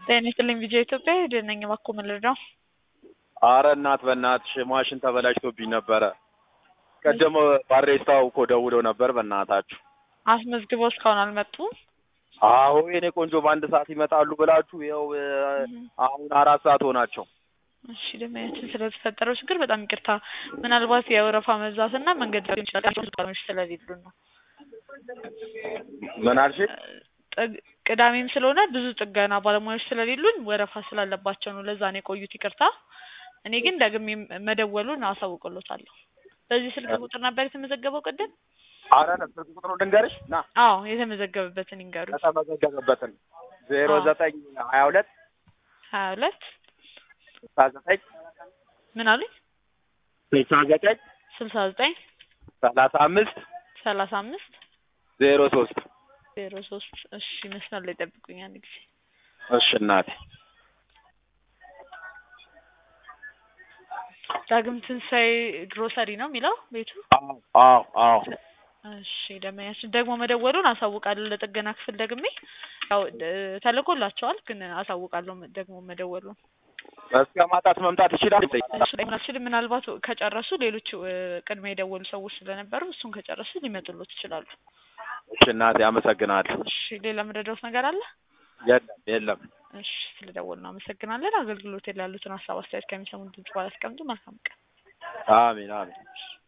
ጤና ይስጥልኝ ቪዲዮ ኢትዮጵያ ሄደን ነኝ እባክዎ ምን ልርዳው? አረ እናት በእናትሽ ማሽን ተበላሽቶብኝ ነበረ። ቀደም ባሬስታው እኮ ደውለው ነበር በእናታችሁ። አስመዝግበው እስካሁን አልመጡም? አዎ የኔ ቆንጆ በአንድ ሰዓት ይመጣሉ ብላችሁ ይኸው አሁን አራት ሰዓት ሆናቸው። እሺ ደንበኛችን ስለተፈጠረው ችግር በጣም ይቅርታ። ምናልባት የወረፋ መብዛትና መንገድ ሊሆን ይችላል ባለሙያዎች ስለሌሉ ነው። ምን አልሽኝ? ጥግ- ቅዳሜም ስለሆነ ብዙ ጥገና ባለሙያዎች ስለሌሉን ወረፋ ስላለባቸው ነው። ለዛ ነው የቆዩት። ይቅርታ። እኔ ግን ደግሜ መደወሉን አሳውቅሎታለሁ። በዚህ ስልክ ቁጥር ነበር የተመዘገበው ቅድም? አረ ስልክ ቁጥሩ ድንገርሽ ና አዎ የተመዘገበበትን ይንገሩ። የተመዘገበበትን ዜሮ አዎ። ዘጠኝ ሀያ ሁለት ሀያ ሁለት ስልሳ ዘጠኝ ምን አሉኝ? ስልሳ ዘጠኝ ስልሳ ዘጠኝ ሰላሳ አምስት ሰላሳ አምስት ዜሮ ሶስት ዜሮ ሶስት እሺ መስመር ላይ ጠብቁኝ አንድ ጊዜ እሺ እናቴ ዳግም ትንሣኤ ግሮሰሪ ነው የሚለው ቤቱ አዎ አዎ አዎ እሺ ደንበኛችን ደግሞ መደወሉን አሳውቃለሁ ለጥገና ክፍል ደግሜ ያው እ ተልኮላቸዋል ግን አሳውቃለሁ ደግሞ መደወሉን እስከ ማጣት መምጣት ይችላል እሱ ላይ ምናልባት ምናልባት ከጨረሱ ሌሎች እ ቅድሚያ የደወሉ ሰዎች ስለነበሩ እሱን ከጨረሱ ሊመጡሎት ይችላሉ እሺ እናቴ አመሰግናለሁ እሺ ሌላ የምረዳውት ነገር አለ የለም የለም እሺ ስለደወሉ ነው አመሰግናለን አገልግሎት ላይ ያሉትን ሀሳብ አስተያየት ከሚሰሙን ድምጽ ባላስቀምጡ መልካም ቀን አሜን አሜን